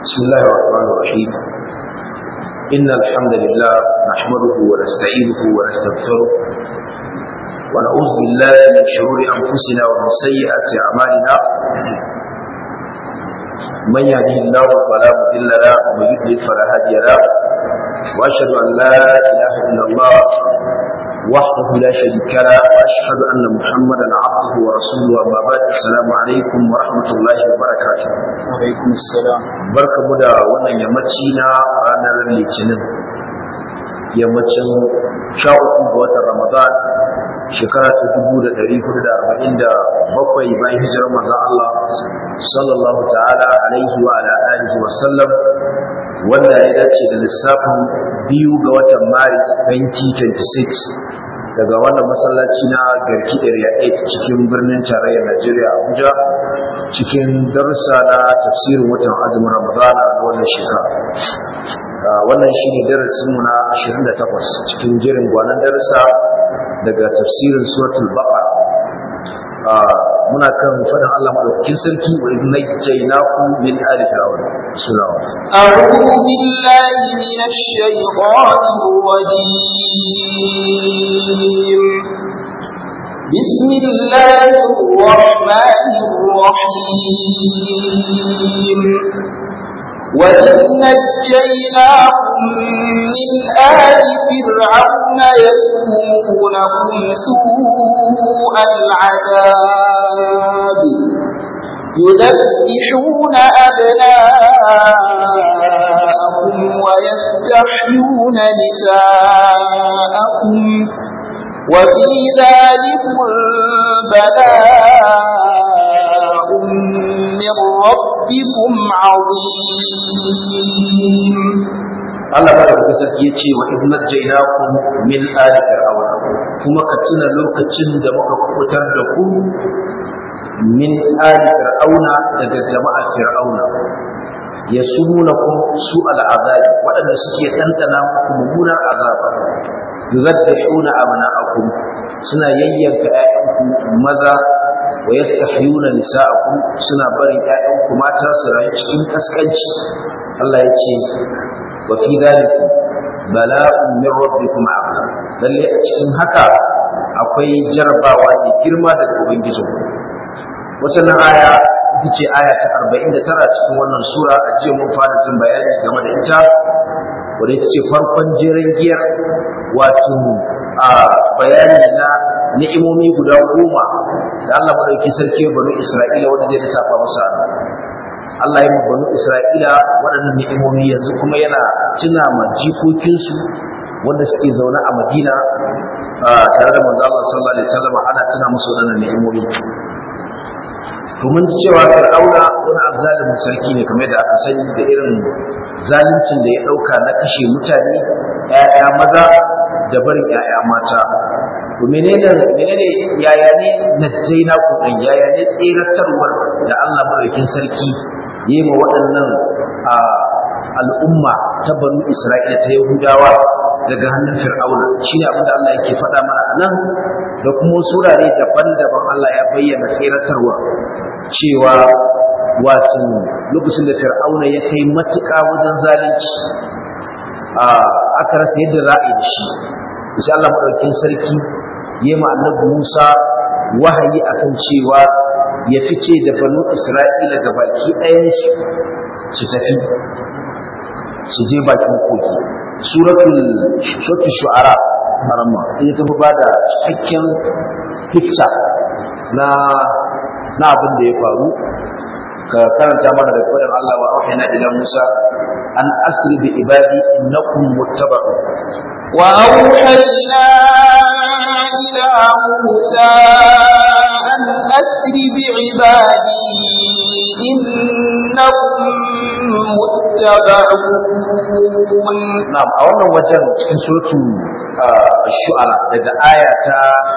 بسم الله الرحمن الرحيم إن الحمد لله نحمده ونستعينه ونستغفره ونعوذ بالله من شرور أنفسنا ومن سيئات أعمالنا من يهده الله فلا مضل له ومن يضلل فلا هادي له وأشهد أن لا إله إلا الله وحده لا شريك له واشهد ان محمدا عبده ورسوله اما بعد السلام عليكم ورحمه الله وبركاته alaikum assalam barkamu da wannan yammaci na ranar litinin yammacin sha uku ga watan ramadan shekara ta dubu da ɗari hudu da arba'in da bakwai bayan hijirar manzon Allah sallallahu ta'ala alaihi wa ala alihi wa sallam wanda ya dace da lissafin biyu ga watan maris 2026 daga wannan masallaci na garki area 8 cikin birnin tarayyar najeriya abuja cikin darussa na tafsirin watan azumin ramadana na wannan shekara wannan shine darasinmu na 28 cikin jerin gwanan darussa daga tafsirin suratul baqara muna kan faɗin Allah madaukakin sarki wa idh najjaynakum min ali fir'aun bismillah أعوذ بالله من الشيطان الرجيم بسم الله الرحمن الرحيم وإذ نجيناكم من آل فرعون يسومونكم سوء العذاب يذبحون أبناءكم ويستحيون نساءكم وفي ذلك بلاء من ربكم عظيم Allah madaukakin sarki ya ce wa idh najjaynakum min ali fir'aun kuma ka tuna lokacin da muka kubutar da ku min ali fir'auna daga jama'ar fir'auna yasumunakum su al'azabi waɗanda suke tantana muku mummunar azaba yuzabbihuna abna'akum suna yayyanka ƴaƴanku maza wa yastahyuna nisa'akum suna barin ƴaƴanku mata su rayu cikin kaskanci Allah ya ce wa fi dhalika bala'un min rabbikum azim lalle a cikin haka akwai jarabawa ne girma daga ubangijinku wannan aya ita ce aya ta 49 cikin wannan sura a jiya mun fara jin bayani game da ita wadda ita ce farkon jerin giyar wato a bayani na ni'imomi guda goma da Allah madauki sarki banu Isra'ila wanda zai lissafa musu Allah ya banu Isra'ila waɗannan ni'imomi yanzu kuma yana tuna ma jikokinsu wanda suke zaune a Madina tare da manzo Allah sallallahu alaihi wasallam ana tuna musu waɗannan ni'imomi to mun ji cewa Fir'auna wani azzalimin sarki ne kamar da aka sani da irin zaluncin da ya ɗauka na kashe mutane ‘ya'ya maza da barin ‘ya'ya mata to menene menene yaya ne najjaina ku dan yaya ne tseratarwar da Allah madaukakin sarki yi ma waɗannan al'umma ta banu Isra'ila ta Yahudawa daga hannun Fir'auna shine abin da Allah yake faɗa mana a nan da kuma surare daban-daban Allah ya bayyana tseratarwa cewa wato lokacin da Fir'auna ya kai matuƙa wajen zalunci aka rasa yadda za a yi da shi insha Allah madaukakin sarki yi ma annabi Musa wahayi akan cewa ya fice da banu Isra'ila ga baki ɗayan su su tafi su je bakin koki suratul suratul shu'ara haramma ita ta ba da cikakken picture na na abin da ya faru ka karanta mana da fadar Allah wa wahayna ila Musa an asri bi ibadi innakum muttaba'un وأوحينا إلى موسى أن أسر بعبادي إنكم متبعون na'am a wannan wajen cikin suratu shu'ara daga aya ta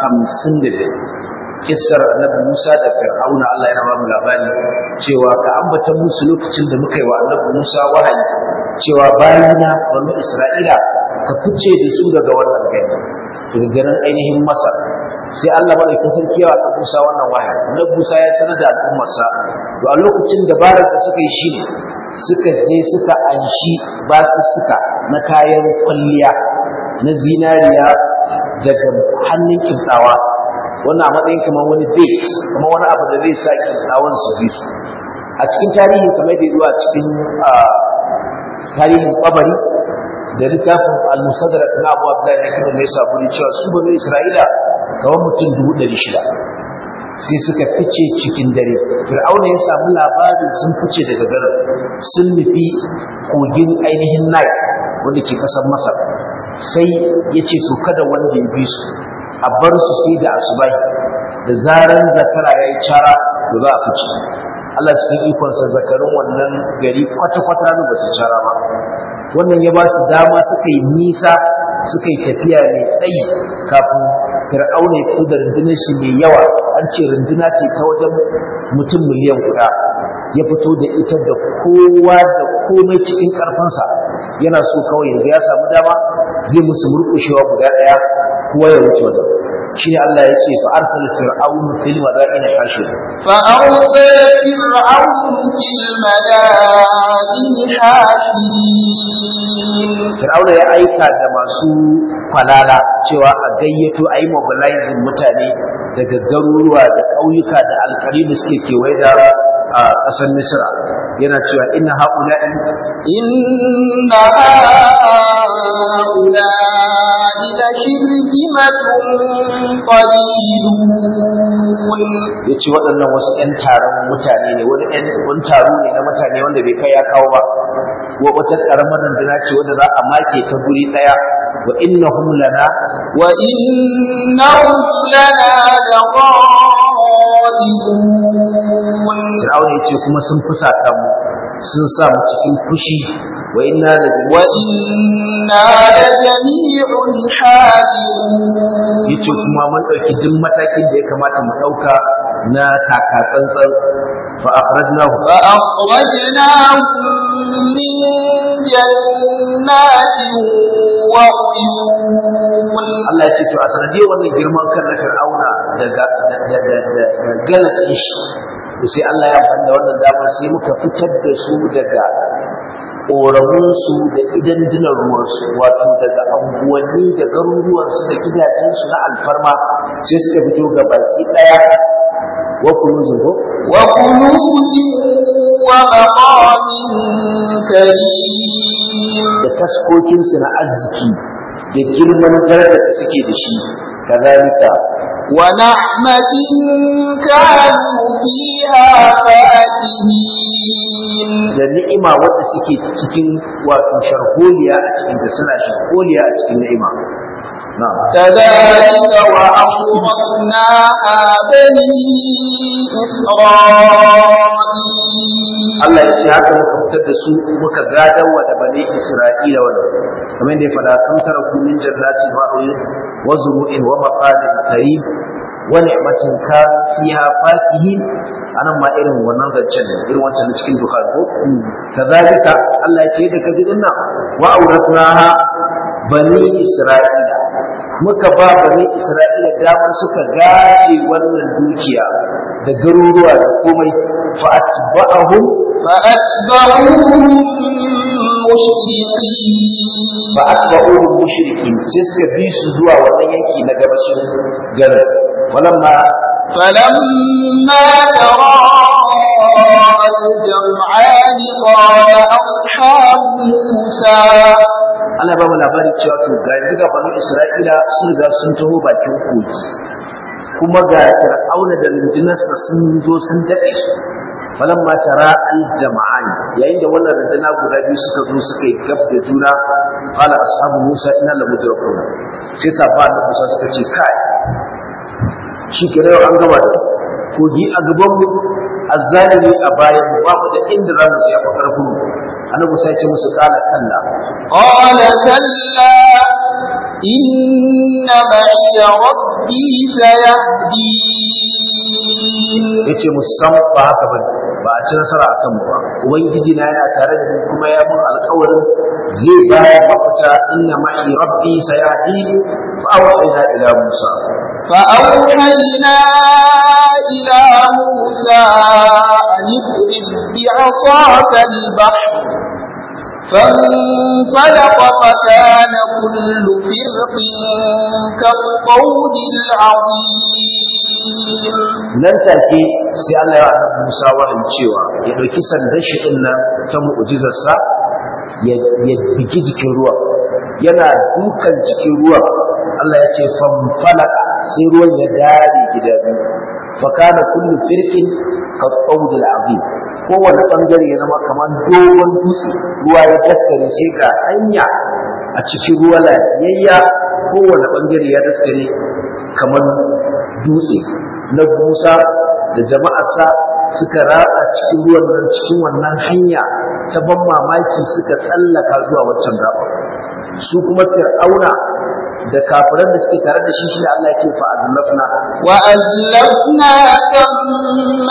55 kissar annabi Musa da Fir'auna Allah ya ba mu labari cewa ka ambata musu lokacin da muka yi wa annabi Musa wahayi cewa bayina banu Isra'ila ka fice da su daga wannan gari daga garin ainihin Masar sai Allah madaukakin sarki ya wa Musa wannan wahayi annabi Musa ya sanar da al'ummarsa to a lokacin dabarar da suka yi shine suka je suka anshi basussuka na kayan kwalliya na zinariya daga hannun kintawa wannan a matsayin kamar wani bait kamar wani abu da zai sa kintawan su bi su a cikin tarihi kamar da zuwa cikin tarihin kabari da littafin al-musaddarat na Abu Abdullah ne kuma ne sabuni cewa su bani Isra'ila kamar mutum dubu ɗari shida sai suka fice cikin dare fir'auna ya samu labarin sun fice daga garin sun nufi kogin ainihin nile wanda ke kasar masar sai ya ce to kada wanda ya bi su a bar su sai da asubahi da zaran zakara ya yi cara da za a fice Allah cikin ikonsa zakarin wannan gari kwata-kwata ba su cara ba wannan ya ba su dama suka yi nisa suka yi tafiya mai tsayi kafin fir'auna ya fito da rundunar shi mai yawa an ce runduna ce ta wajen mutum miliyan guda ya fito da ita da kowa da komai cikin karfinsa yana so kawai yanzu ya samu dama zai musu murƙushewa guda ɗaya kowa ya wuce wajen shi ne Allah ya ce fa arsala fir'aunu fil madaini hashir fa arsala fir'aunu fil madaini hashirin fir'auna ya aika da masu falala cewa a gayyato a yi mobilizing mutane daga garuruwa da ƙauyuka da alƙari da suke kewaye da a ƙasar misra yana cewa inna haula'i inna haula'i la shirzimatun qalilun yace waɗannan wasu ƴan taron mutane ne wani ƴan wani taro ne na mutane wanda bai kai ya kawo ba wa wata ƙaramar rundunar ce wanda za a make ta guri ɗaya wa innahum lana wa innahum lana laqaidun Fir'auna yace kuma sun fusata mu sun sa mu cikin fushi wa inna la wa inna la jami'un hadirun yace kuma mun dauki duk matakin da ya kamata mu dauka na taka tsantsan fa akhrajnahu fa akhrajnahum min jannatin wa uyun Allah ya ce to a sanadiyar wannan girman kan na Fir'auna daga da galatsin shi sai Allah ya fanda wannan damar sai muka fitar da su daga ƙoramunsu da idan dinar ruwansu wato daga anguwanni da garuruwansu da gidajensu na alfarma sai suka fito ga baki ɗaya wa kunuzin ko wa kunuzin wa maqamin karim da taskokinsu na arziki da girman darajar da suke da shi kazalika ونعمة كانوا فيها فاكهين da ni'ima wadda suke cikin wato sharholiya a cikin da suna sharholiya a cikin ni'ima na'am كذلك وأورثناها بني إسرائيل Allah ya ce haka muka fitar da su muka gadar wa da bani Isra'ila wannan kamar yadda ya faɗa kan tara ku min jannatin wa uyun wa zuru'in wa maqamin karim wa ni'matin kan fiha fakihin anan ma irin wannan zancen ne irin wancan cikin dukkan ko kazalika Allah ya ce da kaji dinnan wa auratnaha bani Isra'ila muka ba bani Isra'ila damar suka gaje wannan dukiya da garuruwa da komai fa atba'ahum فأتبعوهم مشرقين fa atba'uhum mushrikin sai suka bi su zuwa wannan yanki na gabashin garin walamma فلما تراءى الجمعان قال أصحاب موسى Allah ba mu labarin cewa to ga yanzu ga banu Isra'ila sun riga sun taho bakin kogi kuma ga Fir'auna da rundunarsa sun zo sun daɗe su falamma tara al-jama'an yayin da wannan runduna guda biyu suka zo suka yi gab da juna qala ashabu Musa inna la mudrakun sai sabba da Musa suka ce kai shi ke yau an gaba da kogi a gaban mu azzalimi a bayan mu babu da inda za mu tsaya karfin mu annabi Musa ya ce musu kala kalla قال كلا إن معي ربي سيهدين yace musam ba haka bane ba a ci nasara akan mu ba ubangiji na yana tare da ni kuma ya mun alƙawarin zai ba ya mafita inna ma'i rabbi sayahdi fa awhayna ila musa فأوحينا إلى موسى أن اضرب بعصاك البحر فانفلق فكان كل فرق كالطود العظيم nan take sai Allah ya annabi Musa wahayi cewa ya dauki sandan shi din nan ta mu'jizarsa ya ya bigi jikin ruwa yana dukan jikin ruwa Allah ya ce famfalaka sai ruwan ya dare gida biyu fa kana kullu firqin ka qawdil azim kowane bangare ya zama kamar dogon dutse ruwa ya daskare sai ga hanya a cikin ruwa lafiyayya kowane bangare ya daskare kamar dutse na Musa da jama'arsa suka ratsa cikin ruwan nan cikin wannan hanya ta ban mamaki suka tsallaka zuwa waccan gaba su kuma fir'auna da kafiran da suke tare da shi shi Allah ya ce fa azlafna وأزلفنا ثم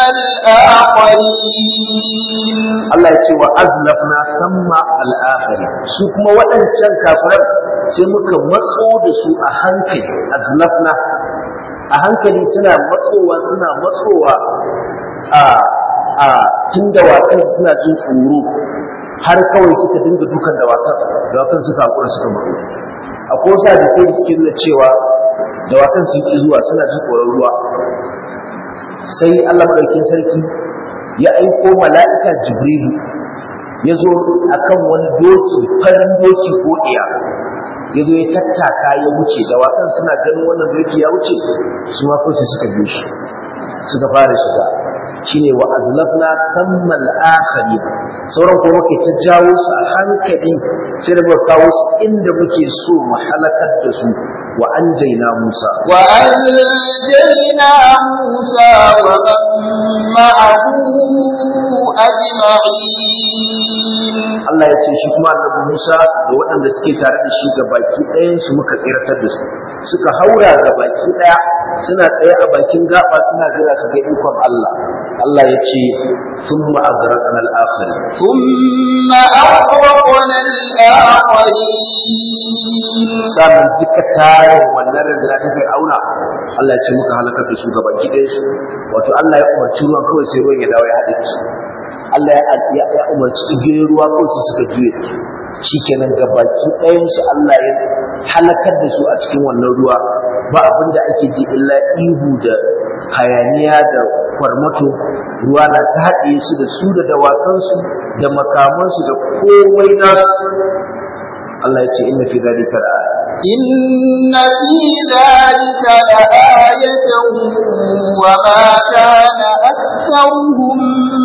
الآخرين Allah ya ce wa azlafna samma al-akhiri su kuma waɗancan kafiran sai muka matso da su a hankali azlafna a hankali suna matsowa suna matsowa a a tun dawakan suna jin tsoro har kawai suka dinga dukan dawakan dawakan suka hakura suka mutu akwai wasu hadisai da suke nuna cewa dawakan sun ki zuwa suna jin tsoron ruwa sai Allah madaukakin sarki ya aiko mala'ika jibrilu ya zo akan wani doki farin doki ko iya ya zo ya tattaka ya wuce dawakan suna ganin wannan doki ya wuce su ma kawai sai suka biyo shi suka fara shiga shine wa azlafna thammal akharin sauran kuma muke ta jawo su a hankali sai da muka kawo su inda muke so mu halakar da su wa anjayna Musa وأنجينا موسى ومن معه أجمعين Allah ya ce shi kuma annabi Musa da waɗanda suke tare da shi ga baki ɗayan su muka tsiratar da su suka haura ga baki ɗaya suna tsaye a bakin gaba suna jira su ga ikon Allah Allah ya ce thumma azraqna al-akhir ثم أغرقنا الآخرين samun duka tarin wannan rundunar ta Fir'auna Allah ya ce muka halakar da su ga baki ɗayan su wato Allah ya umarci ruwan kawai sai ruwan ya dawo ya haɗe su Allah ya ya umarci igiyoyin ruwa kawai sai suka juye shikenan ga baki ɗayan su Allah ya halakar da su a cikin wannan ruwa ba abin da ake ji illa ihu da hayaniya da kwarmato ruwa na ta haɗe su da su da dawakansu da makamansu da komai nasu Allah ya ce inna fi dhalika la'aya إن في ذلك لآية وما كان أكثرهم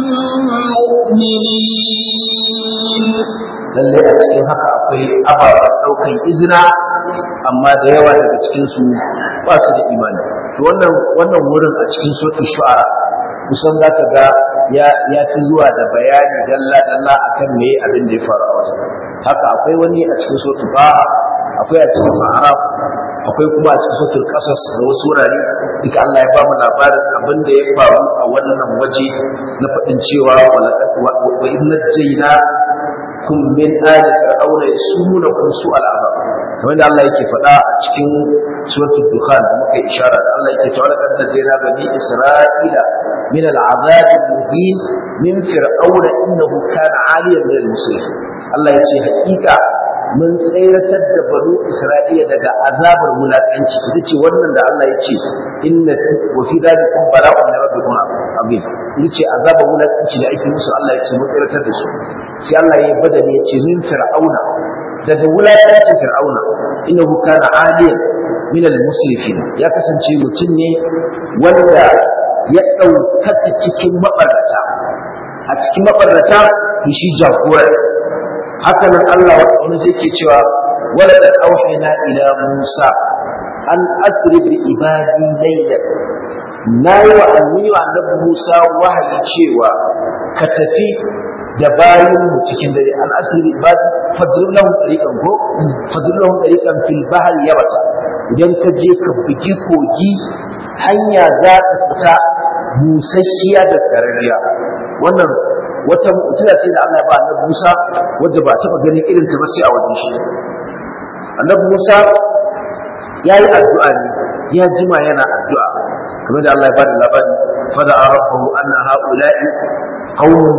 مؤمنين lallai a cikin haka akwai ababen ɗaukan izina amma da yawa daga cikinsu ba su da imani to wannan wannan wurin a cikin sokin shu'ara kusan za ka ga ya ya fi zuwa da bayani dalla dalla akan me abin da ya faru a wajen haka akwai wani a cikin sokin ba'a akwai a cikin ma'arab akwai kuma a cikin sokin kasas da wasu wurare duka Allah ya ba mu labarin abin da ya faru a wannan waje na faɗin cewa wa inna jaina kun min ali fir'auna yasumunakum su'al azab kamar da Allah yake faɗa a cikin suratul dukhan da muka ishara da Allah yake cewa laqad najayna bani isra'ila min al'azab al-muhin min fir'auna innahu kana 'aliyan min al-musrifin Allah yace haƙiƙa mun tsayratar da banu isra'ila daga azabar wulaƙanci ita ce wannan da Allah ya ce inna wa fi dhalikum bala'un min rabbikum azim ita ce azabar wulaƙanci da ake musu Allah ya ce mun tsayratar da su sai Allah ya badani ya ce min fir'auna daga wulaƙancin fir'auna innahu kana aliyan min al-musrifin ya kasance mutum ne wanda ya ɗaukaka cikin mabarata a cikin mabarata to shi jagora haka nan Allah wani zai ke cewa wala da auhayna ila Musa an asri bi ibadi laylan nayi wa annabi annabi Musa wahayi cewa ka tafi da bayin mu cikin dare an asri bi ibadi fadrul lahum tariqan ko fadrul lahum tariqan fil bahr yabasa idan ka je ka bugi kogi hanya za ta fita busasshiya da karariya wannan wata mu'jiza ce da Allah ya ba Annabi Musa wanda ba taba ganin irin ta ba sai a wajen shi Annabi Musa yayi addu'a ne ya jima yana addu'a kamar da Allah ya bada labari fada rabbahu anna haula'i qaumun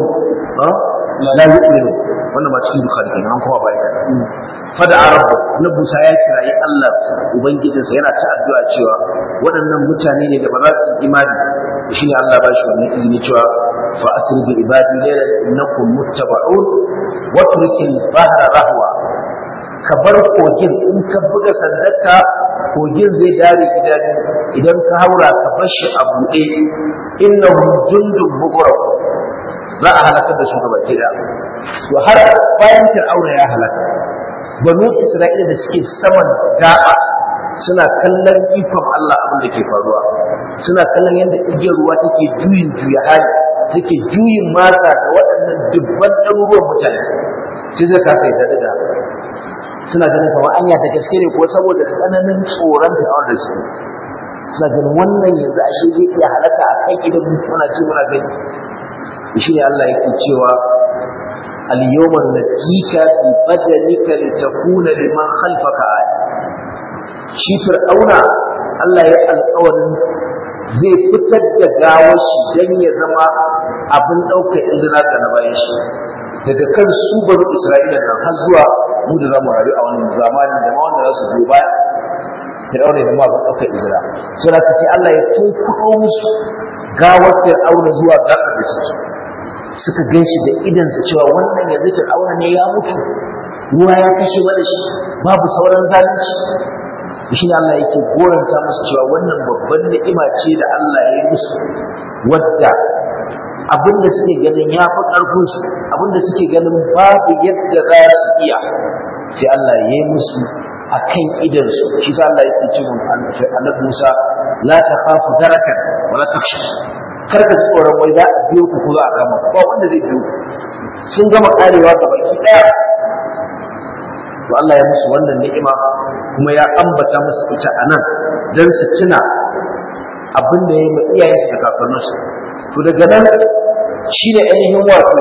la yu'minu wannan ma cikin bukhari kenan an kuma bai fada rabbu na busa ya kirayi Allah ubangijinsa yana ta addu'a cewa waɗannan mutane ne da ba za su imani shine Allah ba shi wannan izini cewa fa asri bi ibadi laylan innakum muttaba'un wa turkil bahra rahwa ka bar kogin in ka buga sandarka kogin zai dare gida idan ka haura ka bar shi a buɗe innahu jundun mughraq za a halakar da su gaba gida to har bayan fir'auna ya halaka banu isra'ila da suke saman gaba suna kallon ikon Allah abin da ke faruwa suna kallon yadda igiyar ruwa take juyin juya hali take juyin masa da waɗannan dubban ɗaruruwan mutane sai zai kasa yi daɗa suna ganin kamar anya da gaske ne ko saboda tsananin tsoron da da su suna ganin wannan yanzu ashe zai iya halaka a kan idan muna ce muna gani shi ne Allah yake cewa al-yawma najika fi badanika litakuna liman khalfaka aya shi fir'auna Allah ya alƙawarin zai fitar da gawar shi dan ya zama abin ɗaukar izina ga na bayan shi daga kan su banu Isra'ila nan har zuwa mu da zamu rayu a wannan zamanin da ma wanda za su biyo baya Fir'auna da ma abin ɗaukar izina sai ka sai Allah ya tunkuɗo musu gawar Fir'auna zuwa gaɓar da suke suka gan shi da idansu cewa wannan yanzu Fir'auna ne ya mutu ruwa ya kashe mana shi babu sauran zalunci shi ne Allah yake goranta musu cewa wannan babban ni'ima ce da Allah ya yi musu wadda abinda suke ganin ya fi ƙarfinsu abinda suke ganin babu yadda za su iya sai Allah ya yi musu a kan idansu shi sa Allah yake ce mun annabi Musa la takhafu darakan wala takhsha kar ka ji tsoron wai za a biyo ku ko za a kama ba wanda zai biyo sun gama karewa ga baki daya to Allah ya musu wannan ni'ima kuma ya ambata musu ita a nan don su tuna abin da ya yi ma iyayensu da kakanninsu to daga nan shi ne ainihin wato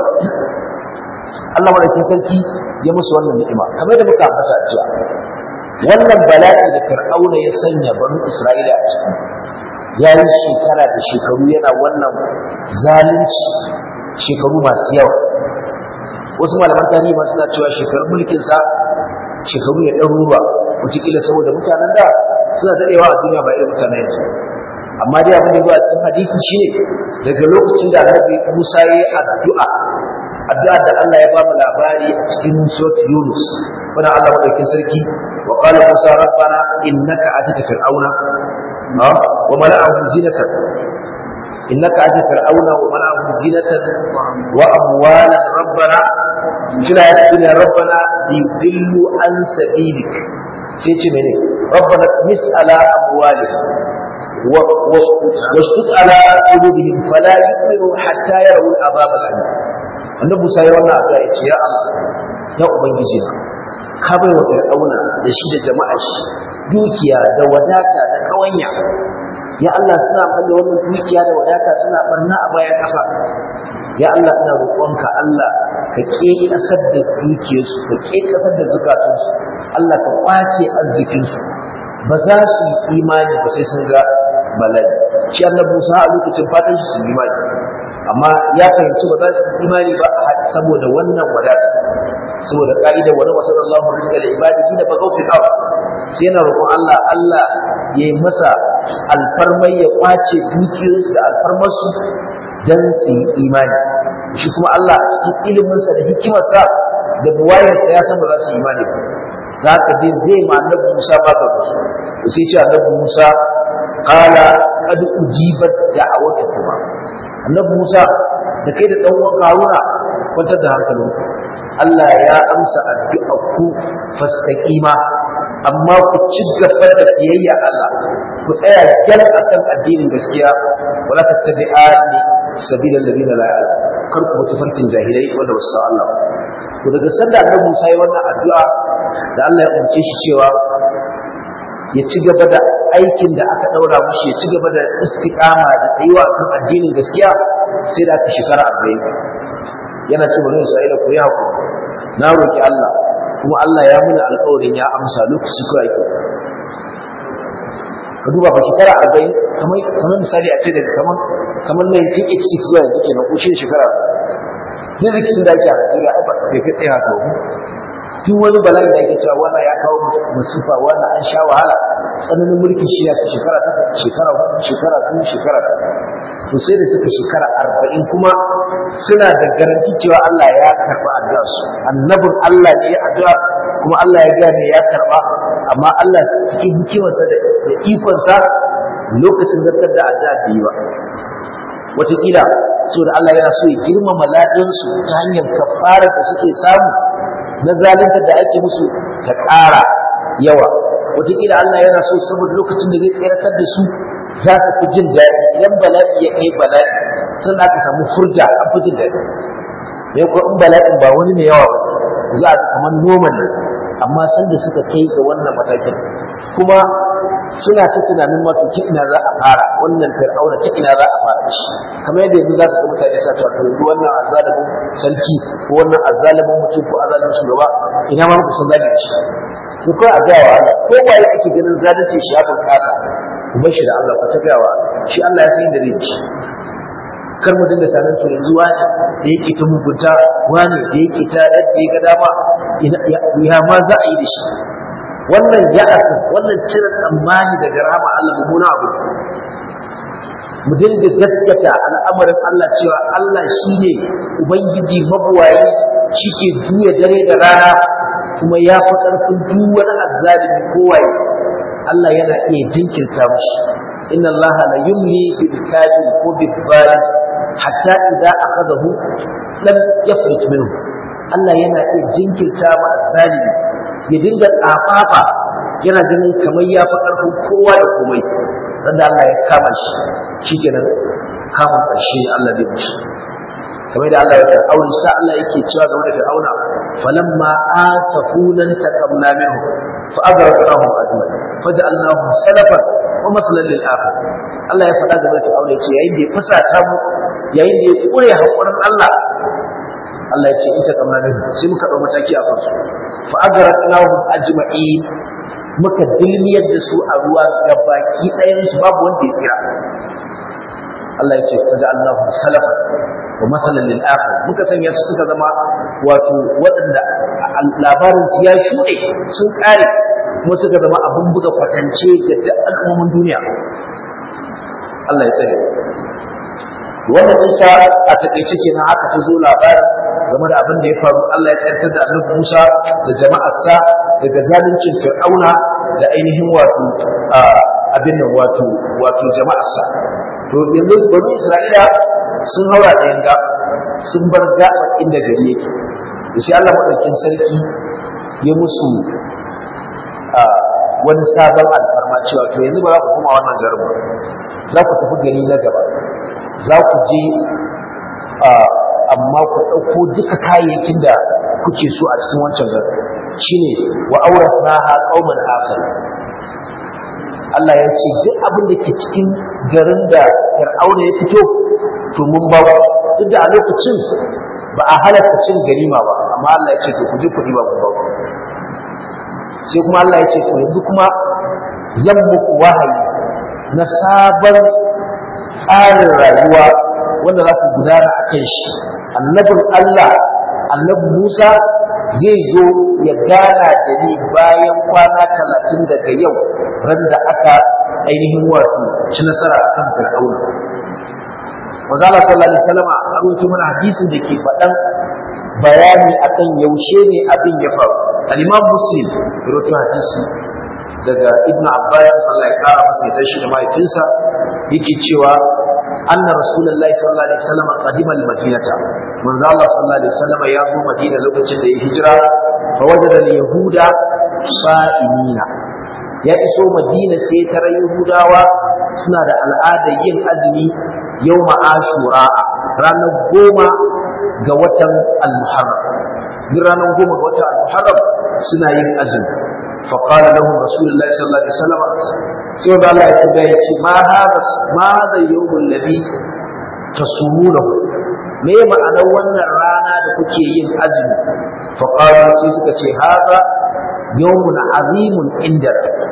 Allah madaukin sarki ya musu wannan ni'ima kamar da muka ambata a jiya wannan bala'i da fir'auna ya sanya banu isra'ila a ciki ya yi shekara da shekaru yana wannan zalunci shekaru masu yawa wasu malaman tarihi ma suna cewa shekarun mulkinsa shekaru ne ɗaruruwa wataƙila saboda mutanen da suna daɗewa a duniya ba irin mutanen yanzu amma dai abin da zuwa cikin hadisi shine daga lokacin da annabi Musa ya yi addu'a addu'a da Allah ya ba mu labari a cikin surat Yunus wannan Allah madaukakin sarki wa qala Musa rabbana innaka atita fir'auna wa mala'ahu zinatan innaka atita fir'auna wa mala'ahu zinatan wa amwalan rabbana kila ya dunya rabbana yudillu an sabilik sai ce mene rabbana mis ala amwalihim واشتد على قلوبهم فلا يؤمنوا حتى يروا العذاب الأليم annabi Musa ya wannan addu'a yace ya Allah ya ubangiji na ka bai wa Fir'auna da shi da jama'a shi dukiya da wadata da kawanya ya Allah suna falle wannan dukiya da wadata suna barna a bayan ƙasa ya Allah ina roƙonka Allah ka ke kasar da dukiyarsu ka ke kasar da zukatunsu Allah ka kwace arzikinsu ba za su yi imani ba sai sun ga bala'i shi annabi Musa a lokacin fatan shi su yi imani amma ya fahimci ba za su yi imani ba saboda wannan wadata saboda ka'idar wani wasu Allah rizqa da ibadi shi da ba gaufi kawo sai yana roƙon Allah Allah ya yi masa alfarmai ya kwace dukiyarsu da alfarmarsu dan su yi imani shi kuma Allah cikin iliminsa da hikimarsa da buwayarsa ya san ba za su yi imani ba za ka je zai ma annabi Musa ba ka musu sai ce annabi Musa qala qad ujibat da'awatukuma annabi Musa da kai da dan uwan Haruna kwantar da hankalinku Allah ya amsa addu'a ku fastaqima amma ku ci gaba da biyayya Allah ku tsaya jan akan addinin gaskiya wala tattabi'ani sabilal ladina la ya'lamun kar ku mutu farkin jahilai wanda ba su san Allah to daga sanda annabi Musa ya wannan addu'a da Allah ya umarce shi cewa ya ci gaba da aikin da aka daura mushi ya ci gaba da istiqama da tsayuwa kan addinin gaskiya sai da aka shekara 40 yana ce bari Isra'ila ku yi hakuri na roki Allah kuma Allah ya muna alƙawarin ya amsa lokaci ko yake ka duba ba shekara arba'in kamar kamar misali a ce daga kamar kamar 1986 zuwa yanzu kenan ko shi shekara duk rikicin da ake a Najeriya ai ba bai kai tsaye haka ba duk wani bala'i da ake cewa wannan ya kawo musifa wannan an sha wahala tsananin mulkin shi ya shekara ta shekara hudu shekara biyu shekara ta to sai da suka shekara arba'in kuma suna da garanti cewa Allah ya karɓa addu'a su annabin Allah ne ya addu'a kuma Allah ya gane ya karɓa amma Allah cikin hikimarsa da ikonsa lokacin zartar da addu'a bai yi ba wataƙila saboda Allah yana so ya girmama ladansu ta hanyar kafara da suke samu na zalunta da ake musu ta ƙara yawa wataƙila Allah yana so saboda lokacin da zai tseratar da su za su fi jin daɗi idan bala'i ya kai bala'i sun aka samu furja an fi jin daɗi mai kuwa in bala'in ba wani mai yawa ba za a kamar noman ne amma sanda suka kai ga wannan matakin kuma suna ta tunanin wato ta ina za a fara wannan fir'auna ta ina za a fara shi kamar yadda yanzu za su ga mutane sa ta wato yanzu wannan azzalimin sarki ko wannan azzalimin mutum ko azzalimin shugaba ina ma muka san zagi da shi to kai a gaya wa Allah ko ba ya kake ganin zalunci shi ya kasa ku bar shi da Allah ku ta gaya wa shi Allah ya san inda zai ci kar mu dinga tanan to yanzu wani da yake ta mugunta wani da yake ta yadda ya ga dama ya ma za a yi da shi wannan ya'asin wannan cire tsammani daga rahama Allah mummuna abu mu dinga gaskata al'amarin Allah cewa Allah shine ubangiji mabuwayi shike juya dare da rana kuma ya fi ƙarfin duk wani azzalimi kowaye Allah yana iya jinkirta mushi inna Allah la yumli bil kafir ko bil zalim hatta idza akhadahu lam yafrit minhu Allah yana iya jinkirta ma azzalimi ya dinga tsafafa yana ganin kamar ya fi ƙarfin kowa da komai wanda Allah ya kama shi shikenan kamun ƙarshe Allah zai mushi kamar da Allah ya fir'auna sa Allah yake cewa game da fir'auna falamma asafunan taqamna minhu fa aghraqnahum ajma'in faj'alnahum salafan wa mathalan lil akhir Allah ya faɗa game da fir'auna yace yayin da ya fusata mu yayin da ya kure hakurin Allah Allah ya ce in taqamna minhu sai muka dau mataki a kansu fa aghraqnahum ajma'in muka dilmiyar da su a ruwa gabaki ɗayan su babu wanda ya tsira Allah ya ce faj'alnahum salafan wa matsalan lil akhir muka sanya su suka zama wato waɗanda labarin su ya shuɗe sun ƙare kuma suka zama abin buga kwatance ga duk al'ummomin duniya Allah ya tsare wannan isa a takaice kenan haka ta zo labarin game da abin da ya faru Allah ya tsayar da annabi Musa da jama'arsa daga zaluncin Fir'auna da ainihin wato abin nan wato wato jama'arsa to yanzu bani Isra'ila sun haura da yanga sun bar gaba inda gari yake da shi Allah madaukin sarki ya musu wani sabon alfarma cewa to yanzu ba za ku koma wannan garin ba za ku tafi gari na gaba za ku je amma ku ɗauko duka kayayyakin da kuke so a cikin wancan garin shine wa auratna ha qauman akhar Allah ya ce duk abin da ke cikin garin da Fir'auna ya fito to mun ba ku duk da a lokacin ba a halatta cin ganima ba amma Allah ya ce to ku je ku ba ku ba ku sai kuma Allah ya ce to yanzu kuma zan muku wahayi na sabon tsarin rayuwa wanda za ku gudana a kan shi annabin Allah annabi Musa zai zo ya gana da ni bayan kwana talatin daga yau ran da aka ainihin wato ci nasara akan Fir'auna Manzo Allah sallallahu alaihi wasallam a rawaito mana hadisin da ke faɗan bayani akan yaushe ne abin ya faru al-Imam Muslim rawaito hadisi daga Ibn Abbas Allah ya kara masa ya tashi da mahaifinsa yake cewa anna rasulullahi sallallahu alaihi wasallam qadima al-madinata manzo Allah sallallahu alaihi wasallam ya zo Madina lokacin da ya hijira fa wajada al-yahuda sa'imina ya iso Madina sai tara Yahudawa suna da al'adar yin azumi yawma ashura ranar goma ga watan al-muharram duk ranar goma ga watan al-muharram suna yin azumi fa qala lahum rasulullahi sallallahu alaihi wasallam sai da Allah ya tabbata ya ce ma hada ma hada yawmul ladhi tasumunahu me ma'anar wannan rana da kuke yin azumi fa qalu sai suka ce hada yawmun azimun inda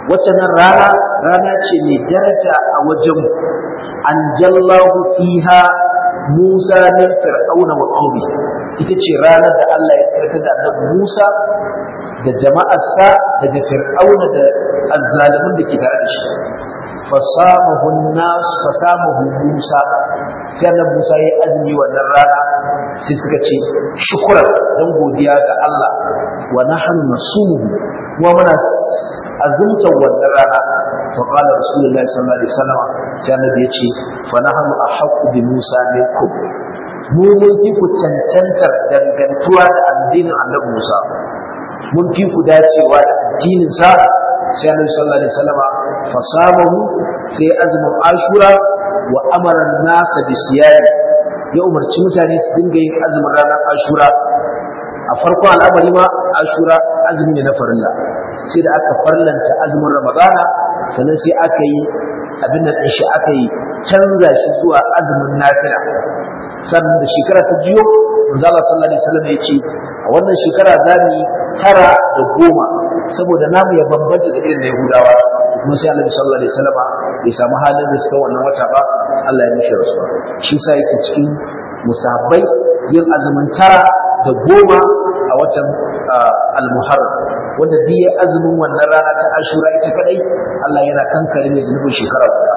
wacce nan rana rana ce mai daraja a wajenmu an jallahu fiha Musa min fir'auna wa qaumi ita ce ranar da Allah ya tsarkaka da annabi Musa da jama'arsa daga fir'auna da azzalimin da ke tare da shi fasamahu nas fasamahu Musa sai annabi Musa ya azumi wannan rana sai suka ce shukran dan godiya ga Allah wa nahnu nasumuhu kuma muna azumta wannan rana fa qala rasulullahi sallallahu alaihi wasallam sai annabi ya ce fa nahnu ahqqu bi Musa minkum mu mun fi ku cancantar dangantuwa da addinin annabi Musa mun fi ku dacewa da addinin sa sai annabi sallallahu alaihi wasallam fa samahu sai azumin ashura wa amara nasa bi siyari ya umarci mutane su dinga yin azumin ranar ashura a farkon al'amari ma ashura azumi ne na farilla sai da aka farlanta azumin ramadana sannan sai aka yi abin da shi aka yi canza shi zuwa azumin nafila sannan da shekara ta jiyo manzo Allah sallallahu alaihi wasallam ya ce a wannan shekara za mu yi tara da goma saboda namu ya bambanta da irin na Yahudawa kuma sai Annabi sallallahu alaihi wasallam bai samu halin da suka wannan wata ba Allah ya mishi rasuwa shi sa yake cikin musabbai yin azumin tara da goma a watan al-Muharram wanda duk ya azumin wannan rana ta Ashura ita kadai Allah yana kankare mai zunubin shekara guda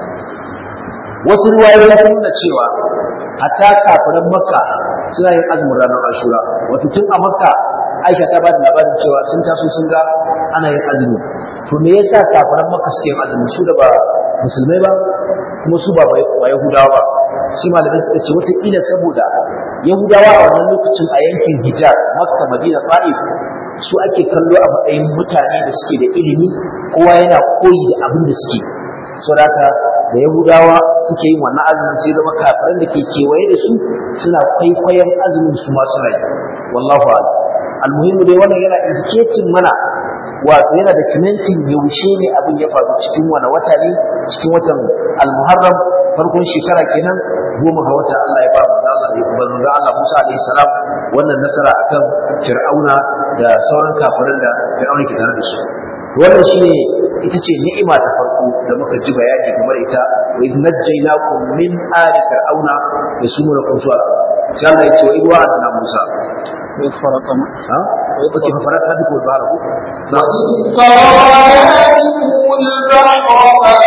wasu ruwayoyi sun nuna cewa hatta kafiran Makka suna yin azumin ranar Ashura wato tun a Makka Aisha ta ba da labarin cewa sun taso sun ga ana yin azumi to me yasa kafiran Makka suke yin azumi su da ba musulmai ba kuma su ba ba Yahudawa ba sai malamai suka ce wataƙila saboda Yahudawa a wannan lokacin a yankin Hijaz Makka Madina Fa'if su ake kallo a matsayin mutane da suke da ilimi kowa yana koyi da abin da suke saboda da Yahudawa suke yin wannan azumin sai zama kafiran da ke kewaye da su suna kwaikwayon azumin su masu rai wallahu a'lam almuhimmu dai wannan yana indicating mana wato yana da kimantin yaushe ne abin ya faru cikin wani wata ne cikin watan almuharram farkon shekara kenan goma ga wata Allah ya ba manzo Allah ya ba manzo Allah Musa alaihi salam wannan nasara akan Fir'auna da sauran kafiran da Fir'auna ke tare da su wannan shine ita ce ni'ima ta farko da muka ji bayani kamar ita wa idh najjaynakum min ali fir'auna yasumunakum su'a sai Allah ya ce wa idh wa'adna Musa وإذ فرقنا ha okay fa faraka biku baraku وإذ فرقنا بكم البحر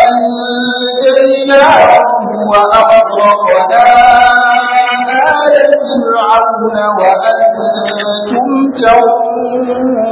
فأنجيناكم وأغرقنا آل فرعون وأنتم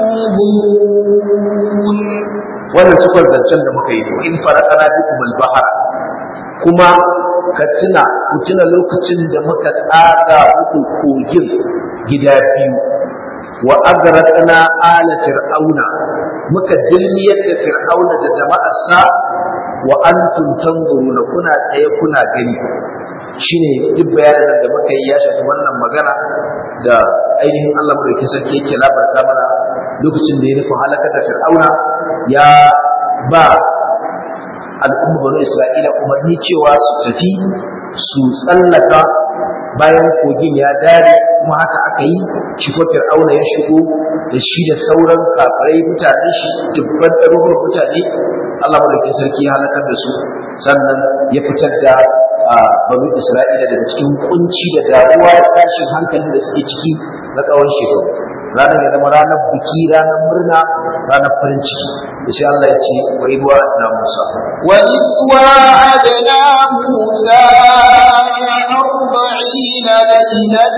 تنظرون wannan cikon zancen da muka yi wa in farakana bikum al-bahar kuma ka tuna ku tuna lokacin da muka tsaga muku kogin gida biyu wa agraqna ala fir'auna muka dilmiyar da fir'auna da jama'arsa wa antum tanzuruna kuna tsaye kuna gani shine duk bayanan da muka yi ya shafi wannan magana da ainihin Allah madaukakin sarki yake labarta mana lokacin da ya nufin halakar da fir'auna ya ba al'umma banu isra'ila umarni cewa su tafi su tsallaka bayan kogin ya dare kuma haka aka yi shi ko fir'auna ya shigo da shi da sauran kafirai mutanen shi dubban ɗaruruwan mutane Allah madaukakin sarki ya halakar da su sannan ya fitar da banu isra'ila daga cikin kunci da damuwa da tashin hankalin da suke ciki na tsawon shekaru ranar ya zama ranar biki ranar murna ranar farin ciki da shi Allah ya ce wa idwa na Musa وإذ واعدنا موسى أربعين ليلة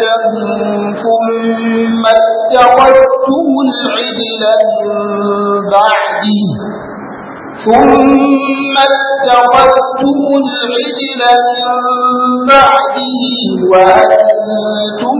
ثم اتخذتم العجل من بعده ثم اتخذتم العجل من بعده وأنتم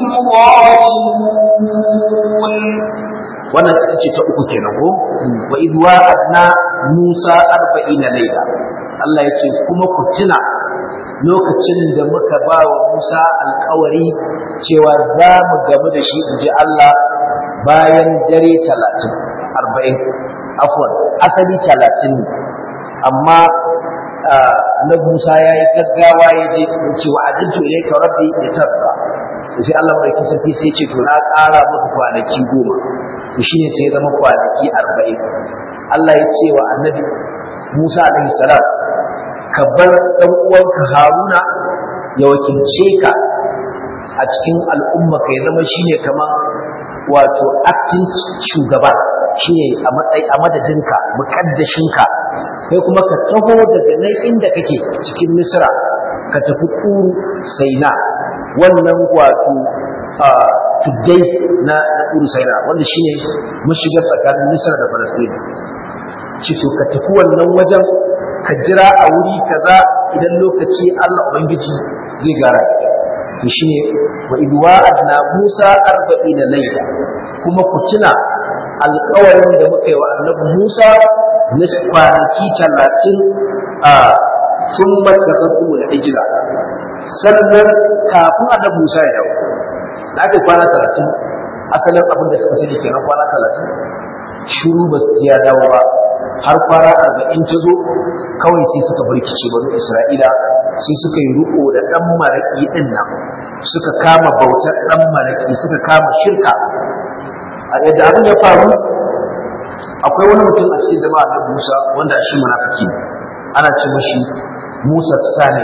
ظالمون wannan ita ce ta uku kenan ko wa idh wa'adna Musa 40 layla Allah ya ce kuma ku tuna lokacin da muka ba wa Musa alkawari cewa za mu gamu da shi inji Allah bayan dare 30 40 afwan asali 30 ne amma Annabi Musa ya yi gaggawa ya je ya ce wa ajintu ilayka rabbi litarda sai Allah mai sarki sai ce to na ƙara maka kwanaki goma to shine sai ya zama kwanaki arba'in Allah ya ce wa annabi Musa alaihi salam ka bar dan uwanka Haruna ya wakilce ka a cikin al'umma ka ya zama shine kamar wato acting shugaba shine a matsayi a madadinka mukaddashinka kai kuma ka taho daga nan inda kake cikin Misra ka tafi Kuru Saina wannan wato tuddai na Kuru Saina wanda shine mashigar tsakanin Misra da Palestine cito ka tafi wannan wajen ka jira a wuri kaza idan lokaci Allah Ubangiji zai gara to shine wa idwa'adna Musa 40 layla kuma ku tuna alƙawarin da muka yi wa Annabi Musa na kwanaki 30 a thumma tafatu al-hijra sannan kafin Annabi Musa ya dawo da aka kwana 30 asalin abin da suka sani kenan kwana 30 shiru ba su ya dawo ba har kwana arba'in ta zo kawai sai suka birkice banu isra'ila sai suka yi riko da ɗan maraƙi ɗin nan suka kama bautar ɗan maraƙi suka kama shirka a yadda abin ya faru akwai wani mutum a cikin jama'a na musa wanda shi munafiki ne ana ce mashi musa sani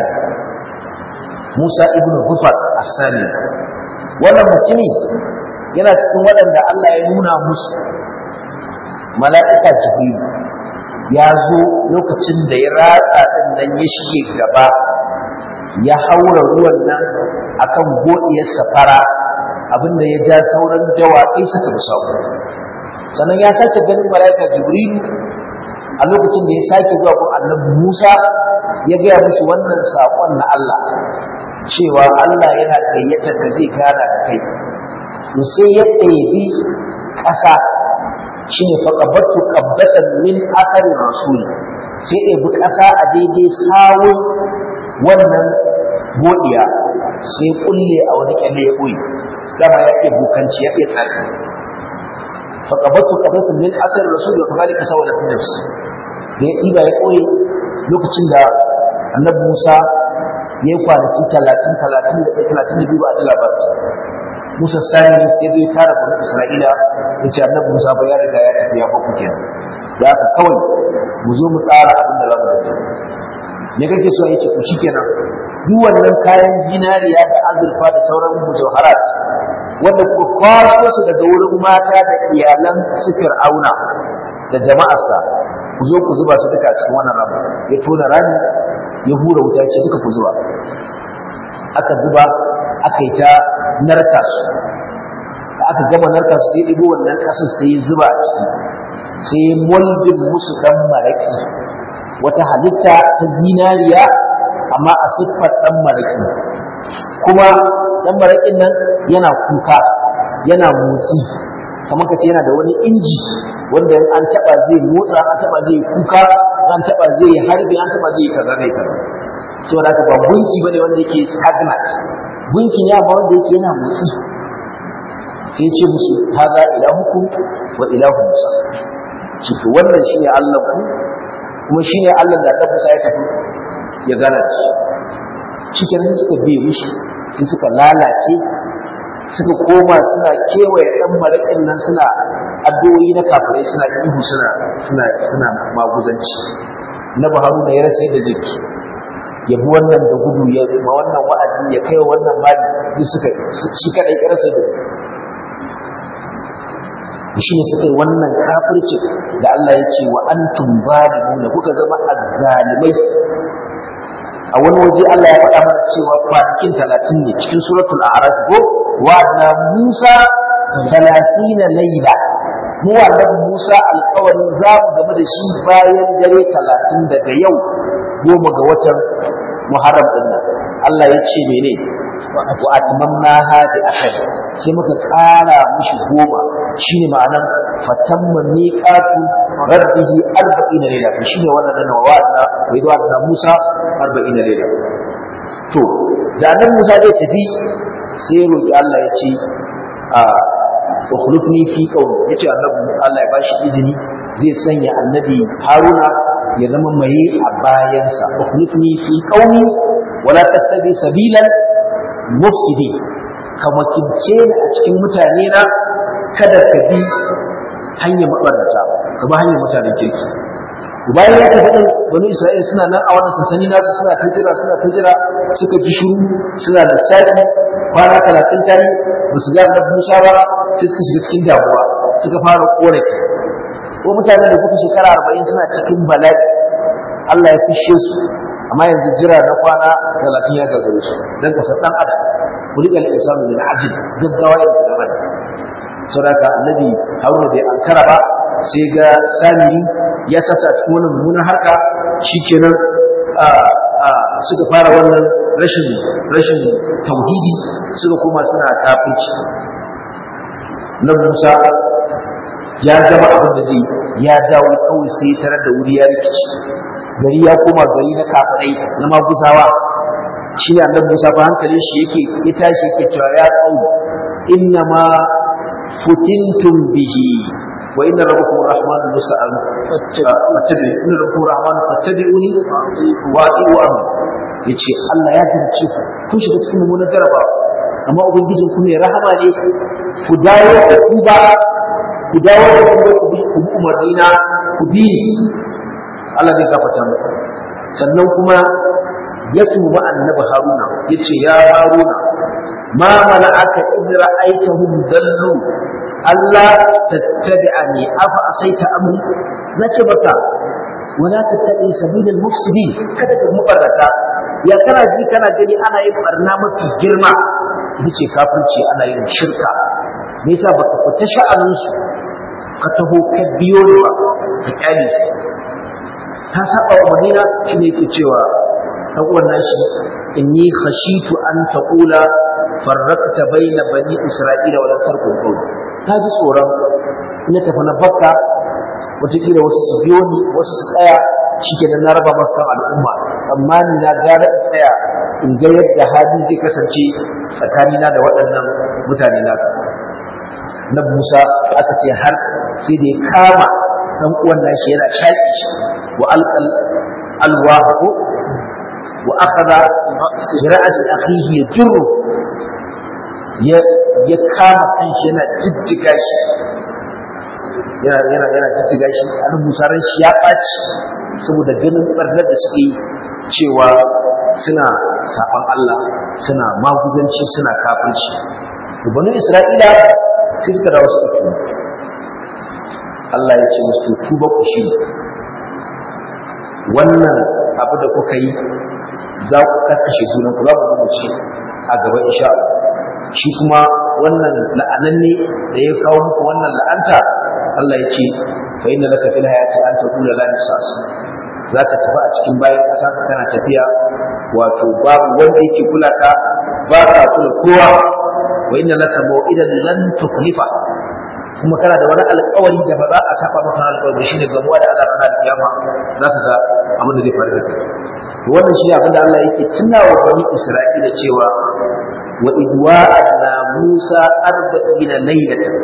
musa ibnu hufar as-sani wannan mutumi yana cikin waɗanda allah ya nuna musu mala'ika jibril ya zo lokacin da ya ratsa din nan ya shige gaba ya haura ruwan nan akan godiyar safara abinda ya ja sauran dawakai suka musau sannan ya sake ganin mala'ika jibril a lokacin da ya sake zuwa gun annabi Musa ya gaya musu wannan saƙon na Allah cewa Allah yana gayyatar da zai gana da kai sai ya ɗebi ƙasa shine faqabattu qabdatan min athari rasul sai dai bi kasa a daidai sawun wannan godiya sai kulle a wani kyalle ya koyi dama ya ke bukanci ya ke tsari faqabattu qabdatan min athari rasul wa kadhalika sawalat nafs da ya diba ya koyi lokacin da annabi Musa ya yi kwanaki talatin talatin da ɗaya talatin da biyu ba a ji labarinsa Musa sani sai zai tara bani Isra'ila ya ce annabi Musa ba ya riga ya tafi ya baku kenan da haka kawai mu zo mu tsara abin da za mu dace me kake so yake ku shikenan duk wannan kayan zinariya da azurfa da sauran mujawharat wanda kuka kwaso su daga wurin mata da iyalan su Fir'auna da jama'arsa ku zo ku zuba su duka a cikin wannan rami ya tona rami ya hura wuta ce duka ku zuba aka zuba aka yi ta narka su da aka gama narka su sai ɗigo wannan ƙasar sai ya zuba a ciki sai moldin musu ɗan maraƙi wata halitta ta zinariya amma a siffar ɗan maraƙi kuma ɗan maraƙin nan yana kuka yana motsi kamar ka ce yana da wani inji wanda an taɓa zai motsa an taɓa zai kuka an taɓa zai harbi an taɓa zai kaza zai kaza saboda haka ba gunki bane wanda yake stagnant gunki ne amma wanda yake yana motsi sai ce musu haza ilahuku wa ilahu musa shi to wannan shine Allah ku kuma shine Allah da Annabi Musa ya tafi ya gana shi cikin suka biye mishi sai suka lalace suka koma suna kewaye ɗan maraƙin nan suna addu'o'i na kafirai suna ihu suna suna suna maguzanci na Haruna ya rasa yadda zai ya bi wannan da gudu ya ma wannan wa'azi ya kai wannan mali duk suka shi kadai ya rasa da shi ne suka yi wannan kafirci da Allah ya ce wa antum zalimuna kuka zama azzalimai a wani waje Allah ya faɗa mana cewa kwanakin talatin ne cikin suratul a'raf ko wa'adna Musa talatina laila mu annabi Musa alƙawarin za mu game da shi bayan dare talatin daga yau goma ga watan Muharram din nan Allah ya ce mene wa atmamnaha bi ashar sai muka ƙara mishi goma shine ma'anan fatamma miqatu rabbihi arba'ina layla to shine wannan nan wa'adna wa idwa'adna Musa arba'ina layla to da nan Musa zai tafi sai roki Allah ya ce a ukhlifni fi qawmi yace annabi Allah ya bashi izini zai sanya annabi Haruna ya zama mai a bayansa ukhlifni fi qawmi wala tattabi sabilal mufsidi ka makimce ni a cikin mutane na kada ka bi hanyar mabarata ka ba hanyar mutanen kirki bayan ya tafi din wani isra'ila suna nan a wannan sansani nasu suna ta jira suna ta jira suka ji shuru suna da lissafi kwana talatin tari ba su ga annabi musa ba sai suka shiga cikin damuwa suka fara korafi ko mutanen da kuka shekara arba'in suna cikin bala'i Allah ya fishe su amma yanzu jira na kwana talatin ya gagare su don kasar ɗan adam kulika al-insanu min ajil gaggawa ya da bane saboda annabi haruna bai ankara ba sai ga samiri ya sasa cikin wannan mummunan harka shikenan a a suka fara wannan rashin rashin tauhidi suka koma suna kafirci na Musa ya gama abin da zai ya dawo kawai sai ya tarar da wuri ya rikici gari ya koma gari na kafirai na maguzawa shi ne annabi Musa fa hankalin shi yake ya tashi yake cewa ya qau inna ma futintum bihi wa inna rabbakum arrahmanu musta'an fattabi inna rabbakum arrahmanu fattabi'uni wa ati'u amri yace Allah ya dace ku kun shiga cikin mummunan jarabawa amma ubangijin ku ne rahama ne ku dawo da ku ba ku dawo da ku ku bi umarnina ku bi Allah zai gafarta muku sannan kuma ya tuba annabi haruna ya ce ya haruna ma mana aka idra aitahum dallu Allah tattabi'ani afa asaita amri nace baka wala tattabi sabilal mufsidin kada ka mubarrata ya kana ji kana gani ana yin barna mafi girma yace kafirci ana yin shirka me yasa baka fita sha'anin su ka taho ka biyo ni ba ka kyale su ta saba wa madina shine yake cewa dan uwan nashi inni khashitu an taqula farraqta baina bani isra'ila wa lam tarqul qawl ta ji tsoron ina tafi na bakka wataƙila wasu su biyo ni wasu su tsaya shikenan na raba maka al'umma tsammani na gara in tsaya in ga yadda hali zai kasance tsakanina da waɗannan mutane na na Musa aka ce har sai da ya kama dan uwan nashi yana shaƙi shi wa alqal alwahu wa akhadha bi ra'si akhihi yajru ya ya kama kanshi yana jijjiga shi yana yana yana jijjiga shi an Musa ran shi ya ɓaci saboda ganin barnar da suke cewa suna saban Allah suna maguzanci suna kafirci to banu Isra'ila sai suka dawo suka tuba Allah ya ce musu tuba ku shi wannan abu da kuka yi za ku karkashe junan ku za ku zama ce a gaba insha Allah shi kuma wannan la'ananne da ya kawo muku wannan la'anta Allah ya ce fa inna laka fil hayati an taqula la nisas za ka tafi a cikin bayan ƙasa kana tafiya wato babu wanda yake kula ka ba ka kula kowa wa inna laka maw'idan lan tukhlifa kuma kana da wani alƙawari da ba za a saba maka alƙawari shine gamuwa da Allah ranar kiyama za ka ga abin da zai faru da kai to wannan shine abin da Allah yake tunawa bani Isra'ila cewa wa idwa'adna Musa arba'ina laylatan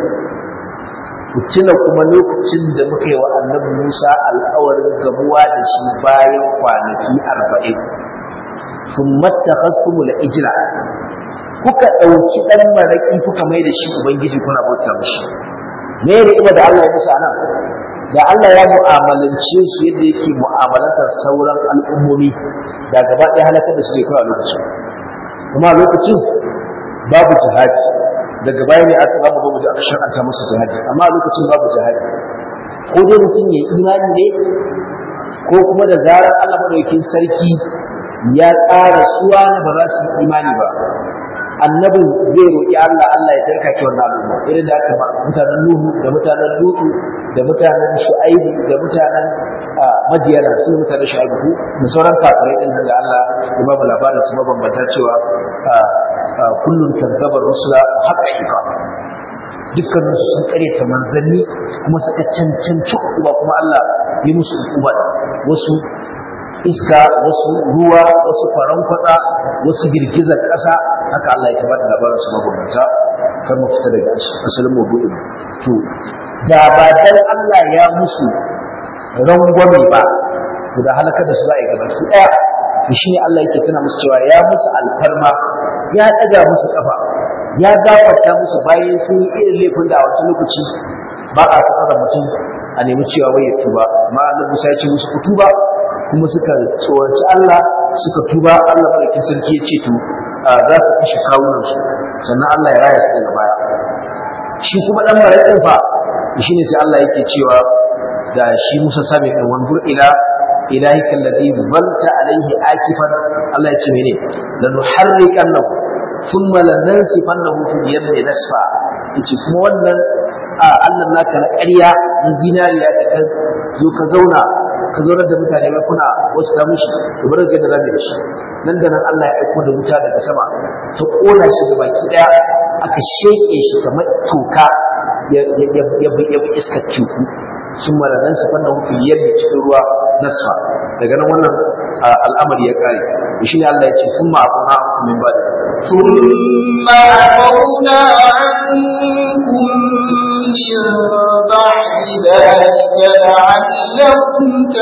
ku tuna kuma lokacin da muka yi wa annabi Musa alƙawarin gamuwa da shi bayan kwanaki arba'in sun mattakhastumul ijla kuka ɗauki ɗan maraƙi kuka mai da shi ubangiji kuna bauta mishi me ya riƙima da Allah ya musu anan da Allah ya mu'amalance su yadda yake mu'amalantar sauran al'ummomi da gaba ɗaya halakar da su zai kawai a lokacin kuma a lokacin babu jihadi daga baya ne aka zama ba mu ji aka shar'anta musu jihadi amma a lokacin babu jihadi ko dai mutum ya imani ne ko kuma da zarar Allah madaukakin sarki ya tsara suwa ba za su yi imani ba annabin zai roƙi Allah Allah ya tarka ki wannan al'umma irin da aka mutanen Nuhu da mutanen Lutu da mutanen Shu'aibu da mutanen Madiyana su mutanen Shu'aibu da sauran kafirai din da Allah ya ba mu labarin su mabambanta cewa kullun kazzabar rusula haqqaiqa dukkan su sun karyata manzanni kuma suka cancanci uba kuma Allah ya musu uba wasu iska wasu ruwa wasu faran kwatsa wasu girgizar ƙasa haka Allah ya tabbata labarin su mabambanta kar mu fita daga asalin maudu'in to da ba dan Allah ya musu rangwame ba to da halakar da su za a yi gaba su ɗaya to shi ne Allah yake tuna musu cewa ya musu alfarma ya ɗaga musu ƙafa ya gafarta musu bayan sun yi irin laifin da a wancan lokaci ba a tsara mutum a a nemi cewa wai ya tuba amma annabi Musa ya ce musu ku tuba kuma suka tsoraci Allah suka tuba Allah madaukakin sarki ya ce to za su kashe kawunan su sannan Allah ya raya su daga baya shi kuma dan maraƙin fa shine sai Allah yake cewa da shi Musa sami ɗin wanzur ila ilahika alladhi zalta alayhi akifan Allah ya ce mene lanuharriqannahu thumma lanansifannahu fil yammi nasfa yace kuma wannan Allah naka na ƙarya na zinariya da ka zo ka zauna ka zauna da mutane mai kuna wasu ta mushi to bar ga da zamu da shi nan da nan Allah ya aiko da wuta daga sama ta kona shi da baki daya aka sheke shi kamar toka ya ya ya iskar cuku sun maladan su fannin hukun yadda cikin ruwa nasfa daga nan wannan al'amari ya kare shi ne Allah ya ce sun ma'afuna min ba da ثم عفونا عنكم من بعد ذلك لعلكم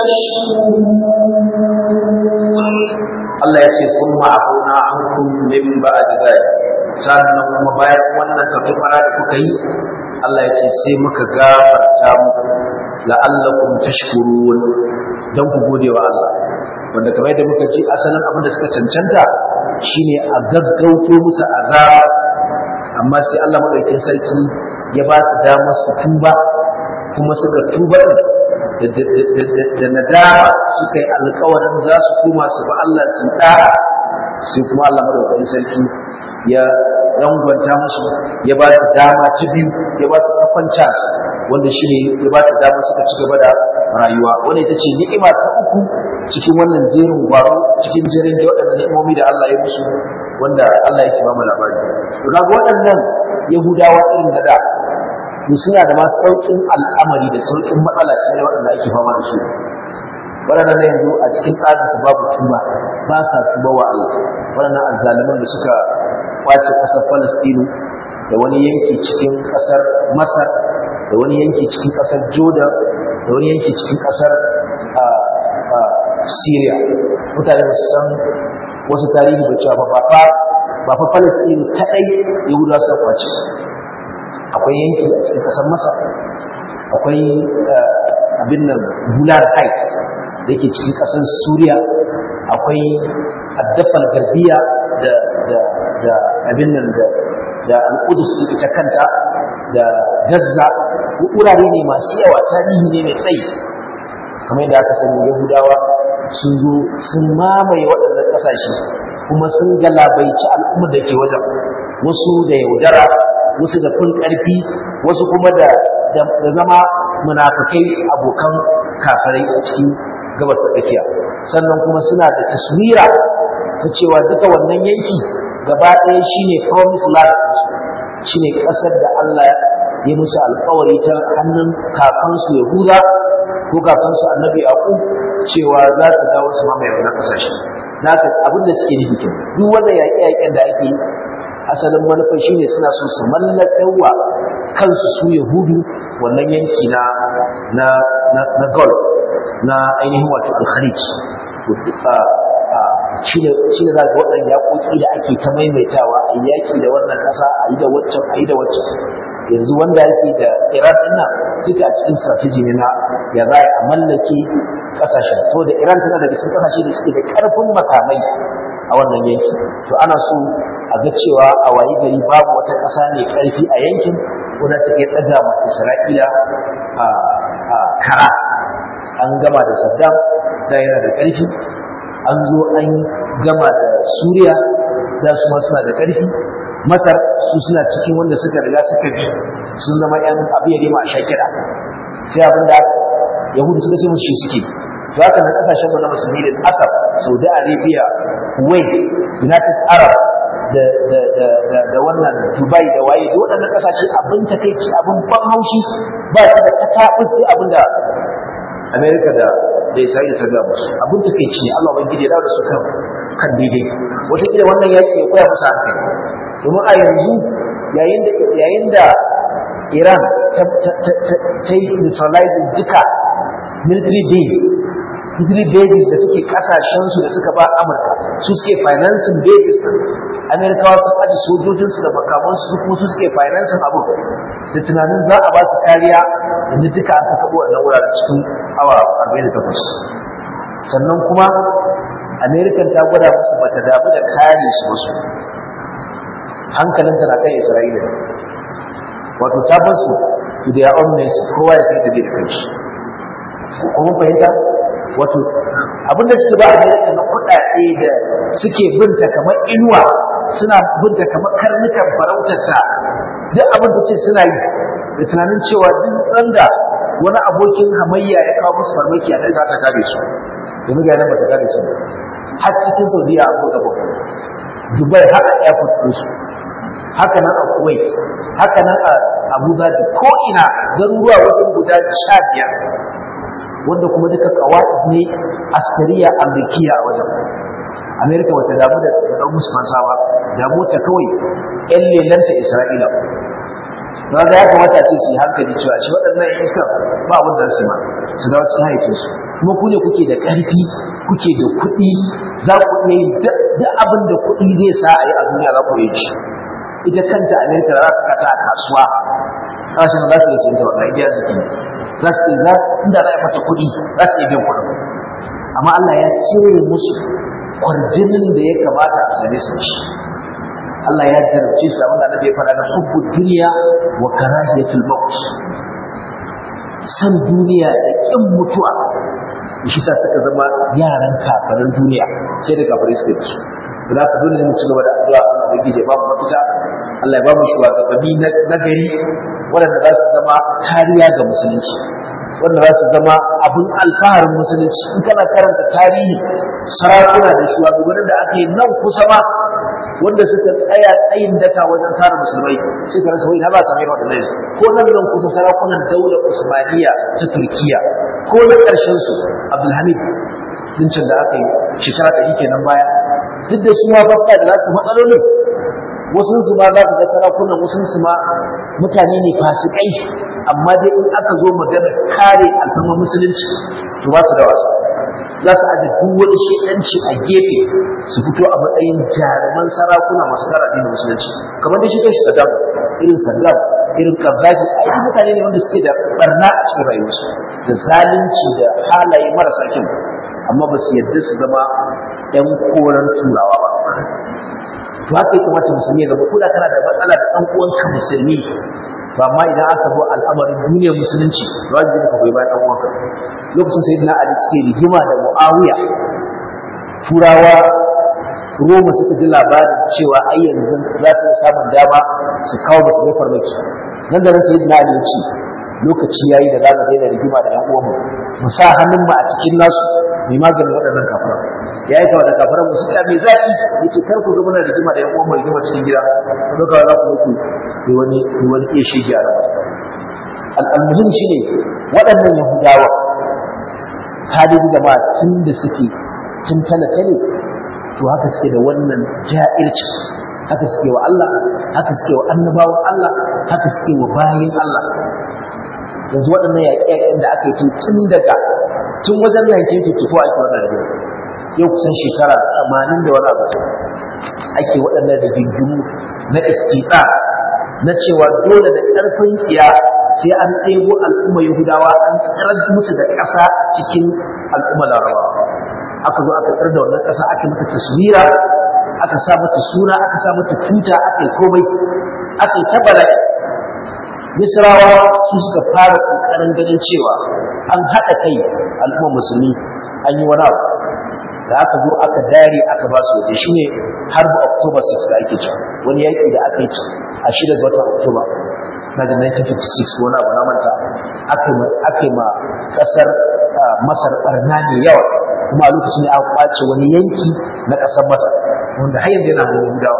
تشكرون Allah ya ce sun ma'afuna ankum min ba'd dhalik sannan kuma bayan wannan kafara da kuka yi Allah ya ce sai muka gafarta muku la'allakum tashkurun dan ku gode wa Allah wanda kamar yadda muka ji asalin abin da suka cancanta shine a gaggauto musu azaba amma sai Allah madaukakin sarki ya ba su damar su tuba kuma suka tuba da nadama suka yi alkawarin za su koma su ba Allah su da'a sai kuma Allah madaukakin sarki ya rangwanta musu ya ba su dama ta biyu ya ba su sakon chance wanda shi ne ya ba su dama suka ci gaba da rayuwa wanda ita ce ni'ima ta uku cikin wannan jerin gwaro cikin jerin da waɗannan ni'imomi da Allah ya musu wanda Allah yake ba mu labari to ga waɗannan yahudawa irin da da su suna da ma sauƙin al'amari da sauƙin matsala ne waɗanda ake fama da su waɗannan yanzu a cikin tsarinsu babu tuba ba sa tuba wa Allah waɗannan azzaliman da suka kwace ƙasar Falastinu da wani yanki cikin ƙasar Masar da wani yanki cikin ƙasar Jordan da wani yanki cikin ƙasar Syria mutane ba su san wasu tarihi da cewa ba fa ba fa Falastinu kadai Yahudawa suka kwace akwai yanki a cikin ƙasar Masar akwai abin nan Gular Heights da yake cikin ƙasar Suriya akwai addafal garbiya da da da abin nan da da al'udus ita kanta da Gaza wurare ne masu yawa tarihi ne mai tsayi kamar yadda aka sani Yahudawa sun zo sun mamaye waɗannan ƙasashe kuma sun galabaici al'ummar da ke wajen wasu da yaudara wasu da kun ƙarfi wasu kuma da zama munafukai abokan kafirai a cikin gabas ta tsakiya sannan kuma suna da taswira ta cewa duka wannan yanki gaba ɗaya shine promise land shine ƙasar da Allah ya musu alƙawari ta hannun kakansu Yahuda ko kakansu Annabi Yaqub cewa za ta dawo su mamaye wannan ƙasashe naka abin da suke nufi kenan duk wannan yaƙe-yaƙen da ake yi asalin manufar shine suna so su mallakawa kansu su Yahudu wannan yanki na na na, na Gulf na ainihin wato alkharij shi ne za ga waɗanda yaƙoƙi da ake ta maimaitawa a yaƙi da wannan ƙasa a yi da waccan a yi da waccan yanzu wanda yake da iran ɗin nan duka a cikin strategy ne na ya za a mallake ƙasashen so da iran tana daga cikin ƙasashe da suke da ƙarfin makamai a wannan yanki to ana so a ga cewa a wayi gari babu wata ƙasa mai ƙarfi a yankin wadda ta iya ɗaga ma isra'ila a kara an gama da Saddam da yana da ƙarfi an zo an gama da Suriya da su ma suna da ƙarfi Masar su suna cikin wanda suka riga suka bi sun zama ƴan abu ya nema a shakira sai abin da Yahudu suka ce musu shi suke to haka na kasashen mu na musulmi da Asar Saudi Arabia Kuwait United Arab da da da da, da wannan Dubai da waye da waɗannan kasashe abin takeici abin ban haushi ba su da katabin sai abin da Amerika da da Isra'ila ta ga musu abin ta kai ne Allah ubangiji ya dawo da su kan kan daidai wata kila wannan yaki ya koya musu hankali domin a yanzu yayin da yayin da Iran ta ta ta ta yi neutralizing duka military base military bases da suke kasashensu da suka ba amurka su suke financing bases din amerikawa sun aji sojojinsu da makamansu su kuma su suke financing abu da tunanin za a ba su kariya yanzu duka aka kaɓo wannan wuraren cikin awa 48 sannan kuma amerikan ta gwada musu bata damu da kare su wasu hankalinta na kan isra'ila wato ta bar su to their own nation kowa ya san da da kanshi kuma fahimta wato abinda suke ba amerika na kuɗaɗe da suke binta kamar inuwa suna binta kamar karnukan farautarta duk abin da ce suna yi da tunanin cewa duk randa wani abokin hamayya ya kawo musu farmaki a za ta kare su domin ga nan ba ta kare su har cikin saudiya a buga ba dubai haka airport ɗin su haka nan a kuwait haka nan a abu dhabi ko ina garuruwa wajen guda sha biyar wanda kuma duka kawai ne askariya amrikiya a wajen amerika wata damu da ɗan musu fansawa damu ta kawai yan lelanta isra'ila na ga ya kamata ce su yi hankali cewa shi waɗannan yan iska ba abin da su ma su dawo cikin haifinsu kuma ku ne kuke da ƙarfi kuke da kuɗi za ku iya yi duk abin da kuɗi zai sa a yi a duniya za ku yi shi ita kanta amerika za su kata a kasuwa kasashen da za su yi sayi da wannan idiyar da za su yi za inda za a mata kuɗi za su iya biyan kuɗin amma Allah ya cire musu kwarjinin da ya kamata a same su da shi Allah ya jarabce su abin da Annabi ya faɗa na hubbu duniya wa karahiyatul maut san duniya da kin mutuwa shi sa suka zama yaran kafarin duniya sai da kafirai suka ci da ka dole ne mu ci gaba da addu'a Allah ya gije babu mafita Allah ya ba mu shugabanni na gari waɗanda za su zama kariya ga musulunci wanda za su zama abin alfaharin musulunci in kana karanta tarihi sarakuna da shugabannin da aka yi nan kusa ma wanda suka tsaya tsayin daka wajen kare musulmai suka rasa wai na ba samai waɗannan ko nan nan kusa sarakunan daular usmaniya ta turkiya ko na ƙarshen su abdulhamid dincin da aka yi shekara ɗari kenan baya duk da su ma ba da nasu matsalolin wasu su ma za ka ga sarakunan wasu su ma mutane ne fasikai amma dai in aka zo magana kare alfama musulunci to ba su da wasa za su aje duk wani shedanci a gefe su fito a matsayin jaruman sarakuna masu kare addinin musulunci kamar da shi kai Saddam irin Saddam irin Gaddafi ai duk mutane ne wanda suke da barna a cikin rayuwarsu da zalunci da halaye marasa kyau amma ba su yarda su zama ‘yan koren turawa ba. To haka ya kamata musulmi ya zama kuda kana da matsala da ɗan uwanka musulmi ba ma idan aka zo al'amarin duniyar musulunci ba zai ka goyi bayan ɗan uwanka. Lokacin sai na Ali suke rigima da Muawiya turawa Roma suka ji labarin cewa ai yanzu za su samun dama su kawo musulmai farmaki. Nan da nan sai na Ali ya ce lokaci yayi da za mu daina rigima da ‘yan uwanmu mu sa hannun mu a cikin nasu mai maganin waɗannan kafiran ya yi da kafiran musu ya mai zaɓi ya ce kar ku zama na rigima da yan uwan mai rigima cikin gida ku ɗauka za ku muku da wani da wani iya shege a rawa al'almuhim shi ne waɗannan yahudawa hadisi jama'a tun da suke tun tale-tale to haka suke da wannan ja'irci haka suke wa Allah haka suke wa annabawan Allah haka suke wa bayin Allah yanzu waɗannan yaƙe-yaƙen da aka yi tun daga tun wajen 1954 ake wannan rigima yau kusan shekara 80 da wani abu ake waɗannan rigingimu na istiɗa na cewa dole da ƙarfin tsiya sai an ɗebo al'umma yahudawa an tsirar musu da ƙasa cikin al'umma larabawa aka zo aka tsar da wannan ƙasa aka mata taswira aka sa mata suna aka sa mata tuta aka yi komai aka yi ta bala'i misrawa su suka fara ƙoƙarin ganin cewa an haɗa kai al'umma musulmi an yi wani abu da aka zo aka dare aka ba su waje shine har ba October 6 da ake ci wani yaƙi da aka yi ci a shida ga watan October na da 1956 ko wani abu na manta aka yi ma ƙasar Masar barna mai yawa kuma a lokacin ne aka kwace wani yanki na ƙasar Masar wanda har yanzu yana hannun Yahudawa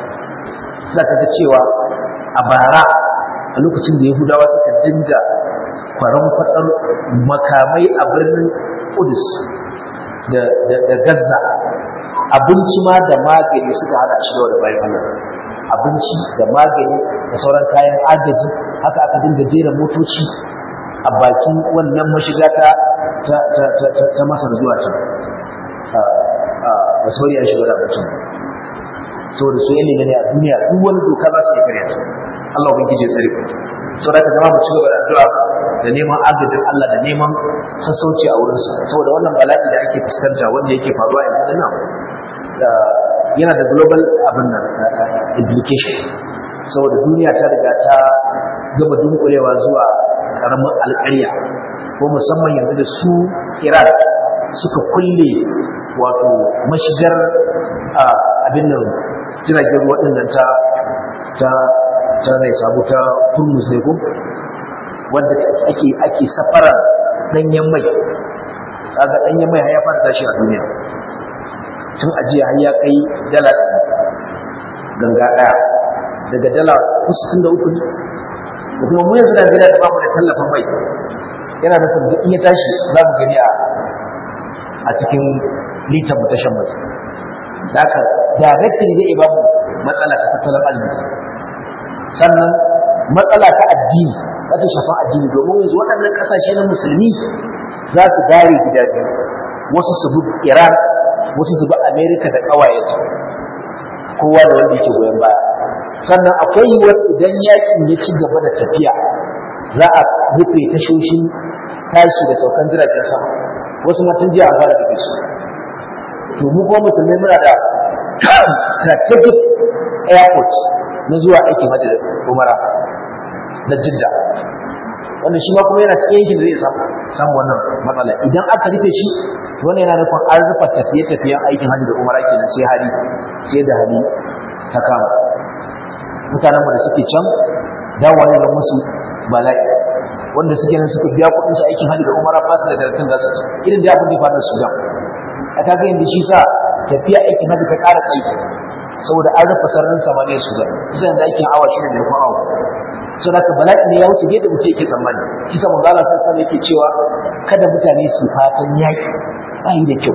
za ka ga cewa a bara a lokacin da Yahudawa suka dinga kwaran kwatsar makamai a birnin Kudus da Gaza abinci ma da magani suka hana shi da bayan Allah abinci da magani da sauran kayan agaji haka aka dinga jera motoci a bakin wannan mashiga ta ta ta ta ta, ta masar zuwa can a a ba su bari an shiga da abincin saboda su yanne ne a duniya duk wani doka za su yi karya ta Allah ubangiji ya tsare ku saboda ka zama mu ci gaba da addu'a da neman agajin Allah da neman sassauci a wurinsa saboda wannan bala'i da ake fuskanta wanda yake faruwa yanzu nan yana da global abin nan implication saboda duniya ta riga ta gaba dunkulewa zuwa karamin alƙarya ko musamman yanzu da su Iran suka kulle wato mashigar abin nan jiragen ruwa ɗin nan ta ta ta mai sabu ta turmus ne ko wanda ake ake safara danyen mai kaga danyen mai har ya fara tashi a duniya tun ajiya har ya kai dala ganga daya daga dala kusan da uku ne da kuma mu yanzu da gida da bamu da tallafin mai yana da sabbi in ya tashi za mu gani a a cikin litar mu ta shan mai da haka directly zai ba mu matsala ta tattalin arziki sannan matsala ta addini za ta shafa addini domin yanzu waɗannan ƙasashe na musulmi za su dare gida biyu wasu su bi iran wasu su bi amerika da ƙawayensu kowa da wanda yake goyon baya sannan akwai yiwuwar idan yakin ya ci gaba da tafiya za a rufe tashoshin tashi da saukan jiragen sama wasu matan jiya an fara rufe su to mu kuma musulmai muna da strategic airport na zuwa aikin hajji da umara da jidda wanda shi ma kuma yana cikin yankin da zai samu samu wannan matsala idan aka rufe shi wannan yana nufin an rufe tafiye-tafiyen aikin hajji da umara kenan sai hali sai da hali ta kama mutanen da suke can dawowa ne musu bala'i wanda suke nan suka biya kuɗin su aikin hajji da umara ba su da daratin za su ci irin da abin da ya faru da Sudan a kaga yanzu shi sa tafiya aikin hajji ta ƙara tsayi saboda an rufe sararin samaniya Sudan kusa yanzu aikin awa shi ne kuma awa sau da bala'i ne ya wuce yadda mutum yake tsammani kisa manzala sassan yake cewa kada mutane su fatan yaƙi ba yi da kyau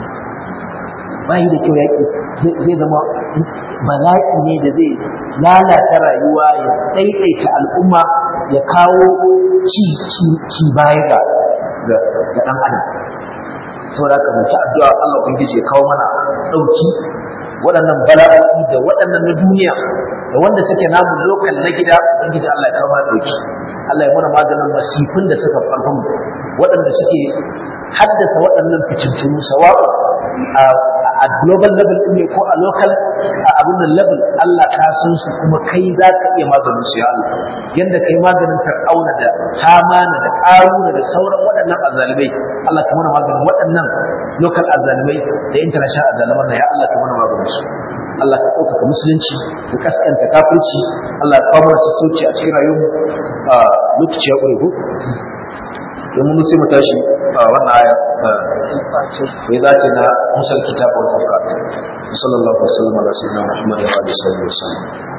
ba yi da kyau yaƙi zai zama bala'i ne da zai lalata rayuwa ya ɗaiɗaita al'umma ya kawo ci baya ga ɗan adam saboda haka mu ci addu'a Allah ubangiji ya kawo mana ɗauki waɗannan bala'o'i da waɗannan na duniya da wanda suke namu lokal na gida ubangiji Allah ya kawo mana ɗauki Allah ya mana maganin masifin da suka farkon waɗanda suke haddasa waɗannan fitintunu sawa'u a global level ɗin ne ko a local a abin nan level Allah ka san su kuma kai za ka iya maganin su ya Allah yanda kai maganin fir'auna da hamana da ƙaruna da sauran waɗannan azalimai Allah ka mana maganin waɗannan local azalimai da international azaliman na ya Allah ka mana maganin su Allah ka ɗaukaka musulunci ka kaskanta kafirci Allah ka kawo mana sassauci a cikin rayuwarmu a lokaci ya ƙure ko domin sai mu tashi a wannan aya sai za ce na musal kitab wal furqan sallallahu alaihi wa sallam ala sayyidina muhammad wa alihi wa sallam